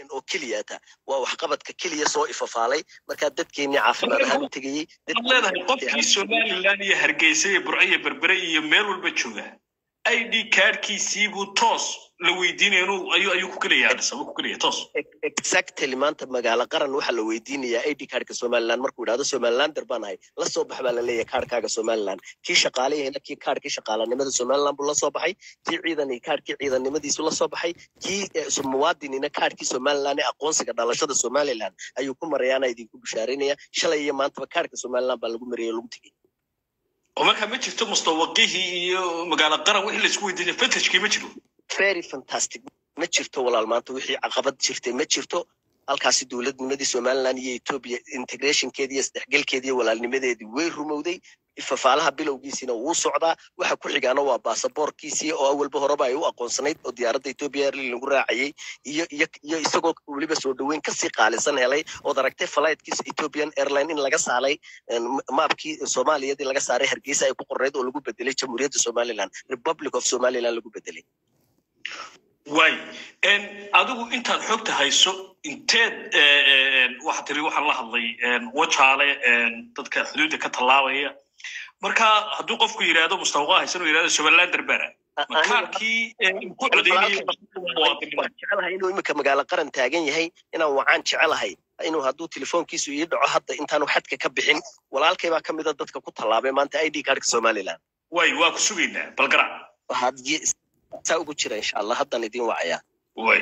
oo keliyata waa waxqabadka keliya soo ifafaalay markaa dadkeennii caafimaad ahaan u tegayey waxaad leedahay qofkii somaliland iyo hargeysa iyo burco iyo berbere iyo meel walba jooga i d kaadhkiisii buu toos la weydiinaya inuu ayuu ayuu ku gelaya adisaba ku gelaya toos exactly maanta magaalo qaran waxaa la weydiinayaa id kaadhka somaliland markuu idhahdo somalilander baan ahay la soo bax baa la leeyahay kaadhkaaga somaliland kii shaqaaleyahayna kii kaadhkii shaqaalanimada somaliland buu la soo baxay kii ciidan kaadhkii ciidannimadiisu la soo baxay kii muwaadinina kaadhkii somaliland ee aqoonsiga dhalashada somaliland ayuu ku marayaana idinku bishaaraynaya shalay iyo maantaba kaadhka somaliland baa lagu marayay oo lagu tegey oo marka ma jirto mustawaqihii iyo magaalo qaran wixii laisku weydiinaya fetashkii ma jiro very fantastic ma jirto walaal maanta wixii caqabad jirtay ma jirto halkaasi dowladnimadii somaliland iyo ethiopia integrationkeedii iyo isdhexgelkeedii iyo walaalnimadeedii way rumowday fafaalaha bilowgiisiina wuu socdaa waxa ku xigaana waa baasaboorkiisii oo awalba horeba ay u aqoonsanayd oo diyaaradda ethiopia airline lagu raacayey iyo iyo iyo isagoo weliba soo dhoweyn kasii qaalisan helay ood aragtay flightkiisa ethiopian airline in laga saalay maabkii soomaaliyadii laga saaray hargeysa ay ku qornayd oo lagu bedelay jamhuuriyadda somaliland republic of somaliland lagu bedelay way adigu intaad xogta hayso inteed waxaa tiri waxaan la hadlay wajaale dadka xuduudda ka tallaabaya marka hadduu qofku yidhaahdo mustawaqa haysan uu yidhahdo somalilander bera makaarkii ku jecelahay inuu imika magaalo qaran taagan yahay inaan wacaan jecelahay inuu hadduu telefoonkiisu ii dhaco hadda intaanu xadka ka bixin walaalkay baa ka mida dadka ku tallaabay maanta i d kaadhka somaliland way waa ku sugaynaa balgarac waxaad saa ugu jira insha allah haddan idin wacayaa way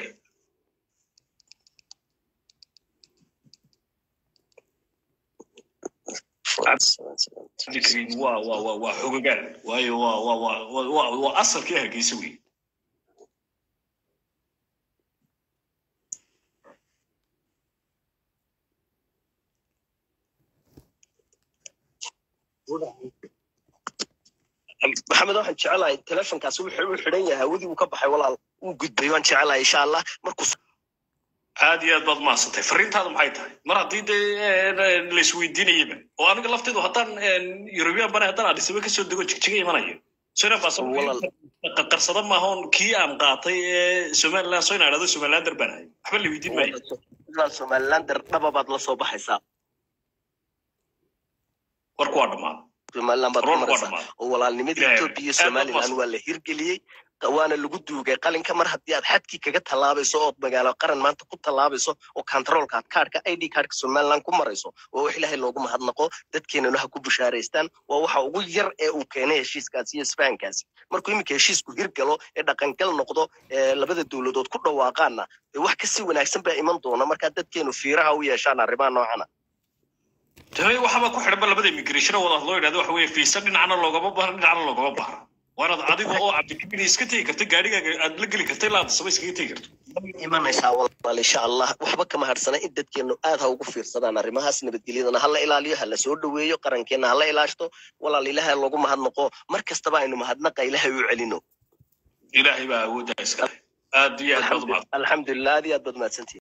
waa waa waa waa xogogaan waayo waa waa waa waa waa asalkii hargeysa wey maxamed waxaan jecelahay telefonkaas wuxuu u xidhan yahay hawadii uu ka baxay walaal uu gudbay waan jecelahay insha allah markuu aad iyo aad baad mahadsantay fariintaadu maxay tahay mar haddii dee laisweydiinayaba oo aniga lafteedu haddaan yurubiyan bane haddaan adhisaba kasoo dego jigjiga imanayo qarsada maahoon kii aan qaatay ee somaliland soo inaadhado somalilander baan ahay waxba la weydiin maayo somalilander dhaba baad la soo baxaysaa warku waa dhamaaday somaliland baad ku maraysaa oo walaalnimadii ethiopia iyo somaliland waa la hirgeliyey waana lagu duugay qalinka mar haddii aad xadkii kaga tallaabayso ood magaalo qaran maanta ku tallaabayso oo controlka aad kaadhka i d kaadhka somaliland ku marayso waa wax ilaahay loogu mahadnaqo dadkeenana ha ku bushaaraystaan waa waxa ugu yar ee uu keenay heshiiskaasi iyo isfahankaasi markuu iminka heshiisku hirgalo ee dhaqangal noqdo ee labada dowladood ku dhawaaqaanna wax kasii wanaagsan baa iman doona markaa dadkeenu fiiraha u yeeshaan arrimaha noocana tahay waxaba ku xidhanba labada immigration wada loo yidhahdo waxa weeye fiisa dhinacna loogama bahra dhinacna loogama bahra waanaad adiga oo cabdikabir iska tegi karta gaarigaaga aad la geli karta ilaa adasaba iskaga tegi karto imanaysaa walaal insha allah waxba kama harsana in dadkeenu aad ha ugu fiirsadaan arrimahaas nabadgelyadana hala ilaaliyo hala soo dhoweeyo qarankeena hala ilaashto walaal ilahay loogu mahadnaqo mar kastaba aynu mahadnaqa ilahay u celino ilaahay baa awooddaa iskale aad iyo aad baad umahad alxamdulilah aad iyo aad baad mahadsantihin